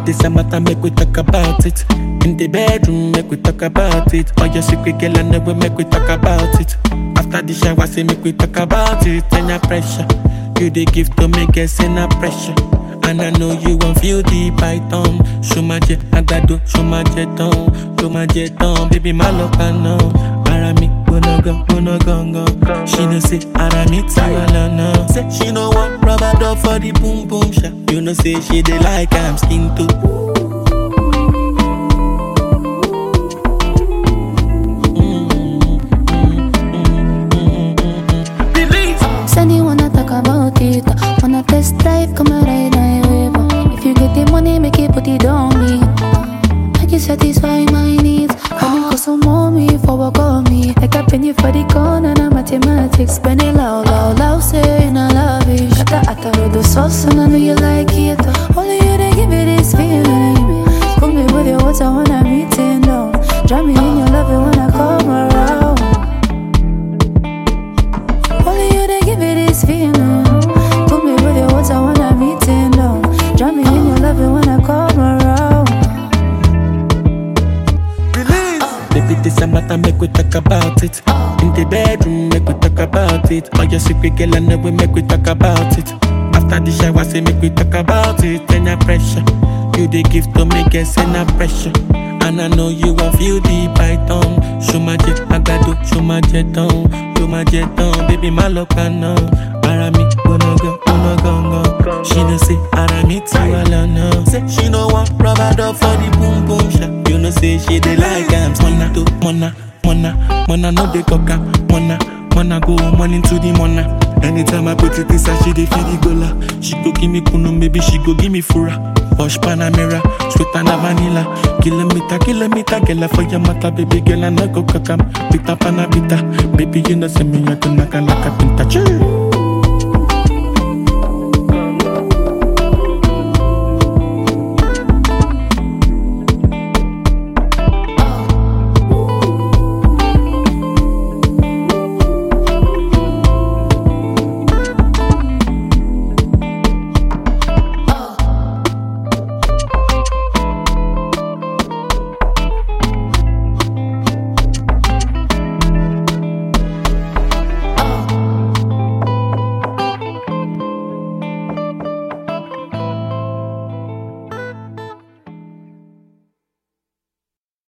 this a matter, make we talk about it. In the bedroom, make we talk about it. All your secret, girl, I know we make we talk about it. After the shower, say make we talk about it. Then your pressure, you the gift to make us in a pressure. And I know you won't feel the python. Show my jet, I got do, show my jet on, show my jet on. Baby, my love, I know. Arami, wanna go, wanna go, go. She know say, Arami, tawala, no. Say, she know what rubber dub for the boom boom shot. You know say, she dey like I'm skin too. Said you wanna talk about it. uh, Wanna test drive, come and ride my wave. uh. If you get the money, make it put it on me. Make you satisfy my needs. Come and some mommy for work on me. Like a penny for the corner, na mathematics. Spend it loud, loud, loud, saying I love it. Got the atta with the sauce, and I know you like it. uh. Only you they give me this feeling. Put me with your water when I'm eating down. Drown me in your love it when I come around. Only you they give me this feeling. Put me with your water when I'm eating down. Drown me in your love it when I come around. Baby, this a matter, make we talk about it. In the bedroom, make we talk about it. All your secret, girl, I know we make we talk about it. After the shower, say make we talk about it. Then your pressure, you the gift to make us in a pressure. And I know you won't feel the python. Show my jet, I got do, show my jet on, show my jet on. Baby, my love, I know. Arami, wanna go, wanna go, go. She know say, Arami, tiwala, no. Say, she know what rubber dub for the boom boom shot. You know say, she dey like I'm mona, to mona, mona, mona, no dey coca, mona, mona go morning to the mona. Anytime I put it inside, she dey feel the gola. She go give me kunu, maybe she go give me fura. Posh Panamera, sweet and a vanilla. Kilometer, kilometer, girl, for your matter, baby girl, and I go kakam. Pita panabita, baby, you know, say me, I go knock like a pinta. Chee.